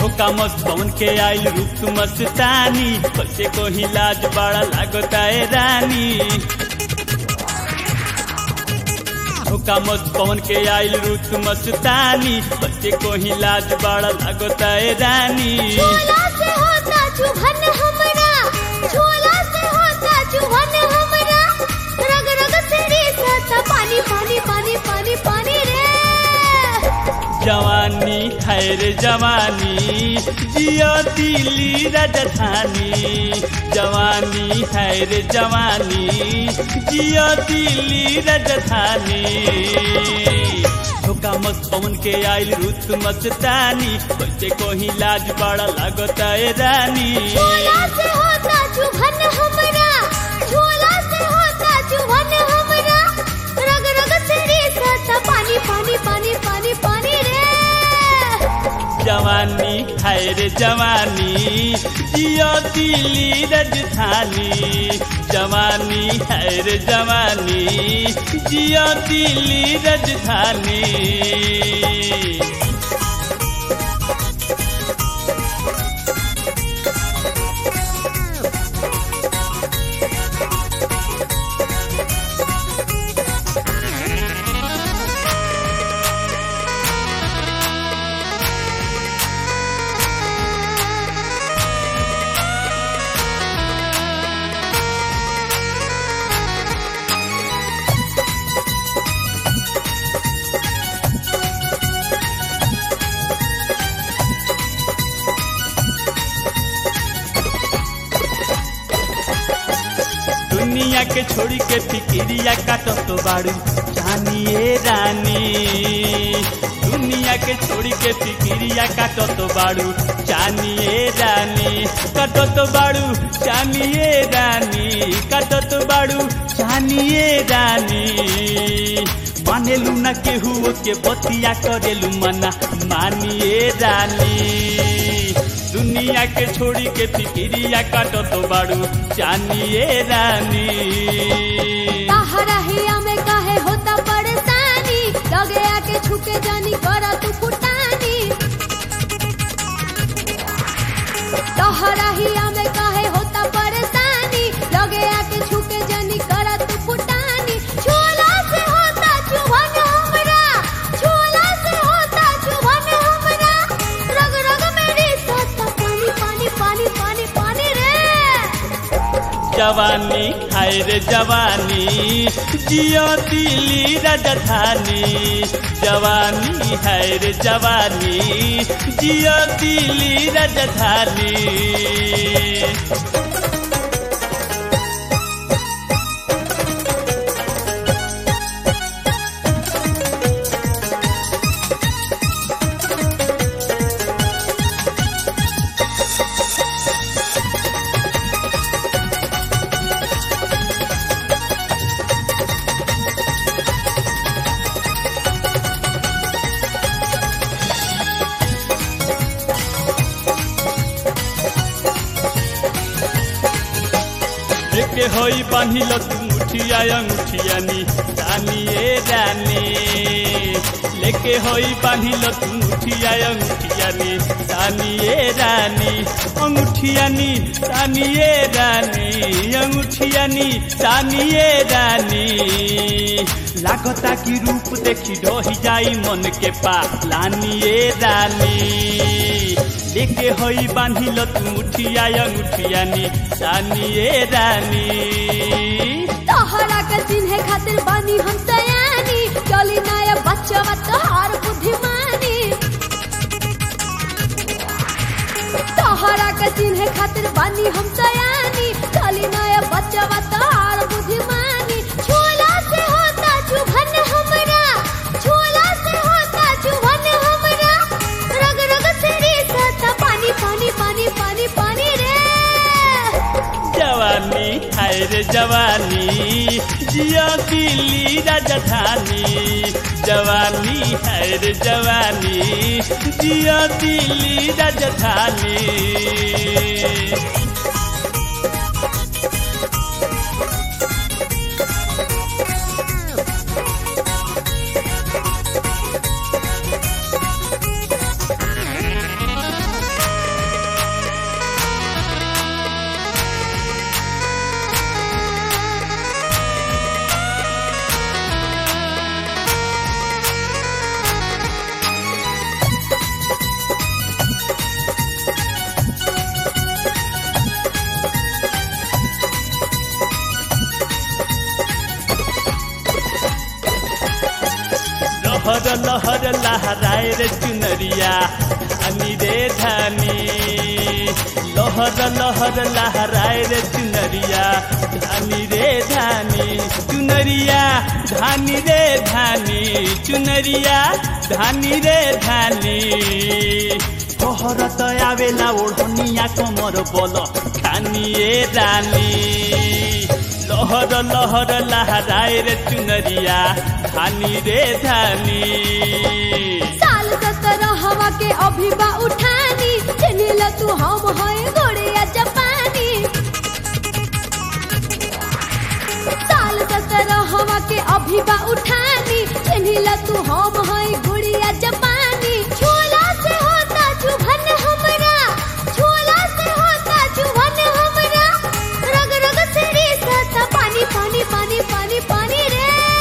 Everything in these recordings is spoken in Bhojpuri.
ठोका मस्त पवन के आइल रूप मस्तानी कैसे को ही लाज बड़ा लागता है रानी ठोका मस्त पवन के आइल रूप मस्तानी कैसे को ही लाज बड़ा लागता है रानी झोला से होता चुभन हमरा झोला से होता चुभन हमरा रग रग से रिसता पानी पानी पानी पानी पानी रे जवानी खैर जवानी जियो दिल्ली राजधानी जवानी खैर जवानी जियो दिल्ली राजधानी ठोका मस्त पवन के आइल रुत मस्तानी कैसे कोही लाज बड़ा लागता है रानी झोला से होता चुभन हमरा झोला से होता चुभन हमरा रग रग से रिसता पानी पानी पानी पानी पानी रे जवानी खैर जवानी जियो दिल्ली राजधानी जवानी खैर जवानी जियो दिल्ली राजधानी दुनिया के छोड़ी के फिकिरिया काटो तो बाड़ू जानिए रानी दुनिया के छोड़ी के फिकिरिया काटो तो बाड़ू जानिए रानी काटो तो बाड़ू जानिए रानी काटो तो बाड़ू जानिए रानी मानेलू न केहू के बतिया करेलू मना मानिए रानी दुनिया के छोड़ी के फिकिरिया काटो तो बाड़ू जानिए रानी ताहरा हिया में काहे होता परेशानी लगे आके छुके जानी करा तू फुटानी ताहरा हिया में काहे होता परेशानी लगे आके छुके जानी करा तू फुटानी झोला से होता चुभन हमरा झोला से होता चुभन हमरा रग रग मेरी सत्ता पानी पानी पानी पानी पानी रे जवानी हाय रे जवानी जियो दिल्ली राजधानी जवानी हाय रे जवानी जियो दिल्ली राजधानी लेके होई बांधिल तू मुठिया अंगूठियानी रानिए रानी लेके होई बांधिल तू मुठिया अंगूठियानी रानिए रानी अंगूठियानी रानिए रानी अंगूठियानी रानिए रानी लागता की रूप देखी ढही जाई मन के पालानिए रानी लेके होई बांधिल तू मुठिया अंगूठियानी रानिए रानी तोहरा के चिन्हे खातिर बानी हम सयानी चली नया बच्चा तोहार बुद्धिमानी तोहरा के चिन्हे खातिर बानी हम सयानी चली नया बच्चा तोहार बुद्धिमानी झोला से होता चुभन हमरा झोला से होता चुभन हमरा रग रग से रिसता पानी पानी पानी पानी पानी रे जवानी हाय रे जवानी जियो दिल्ली राजधानी जवानी हाय रे जवानी जियो दिल्ली राजधानी लहर लहराए रे चुनरिया धानी रे धानी लहर लहर लहराए रे चुनरिया धानी रे धानी चुनरिया धानी रे धानी चुनरिया धानी रे धानी শহরত আবেলা ওढ़निया কমর বল খানিয়ে রানী লহর লহর লহরায় রে চুনরিয়া ধানি রে ধানি साल सत्रह हवा के अभी बा उठानी चिन्हिल तू हम है गोड़िया जापानी साल सत्रह हवा के अभी बा उठानी चिन्हिल तू हम है गुड़िया जापानी झोला से होता चुभन हमरा झोला से होता चुभन हमरा रग रग से रिसता पानी पानी पानी पानी पानी रे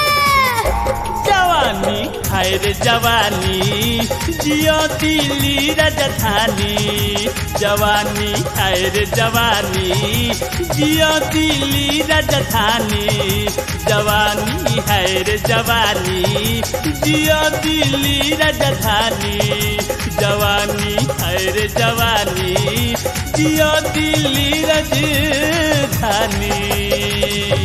जवानी खाए रे जवानी जियो दिल्ली राजधानी जवानी खाए रे जवानी जियो दिल्ली राजधानी जवानी है रे जवानी जियो दिल्ली राजधानी जवानी है रे जवानी जियो दिल्ली राजधानी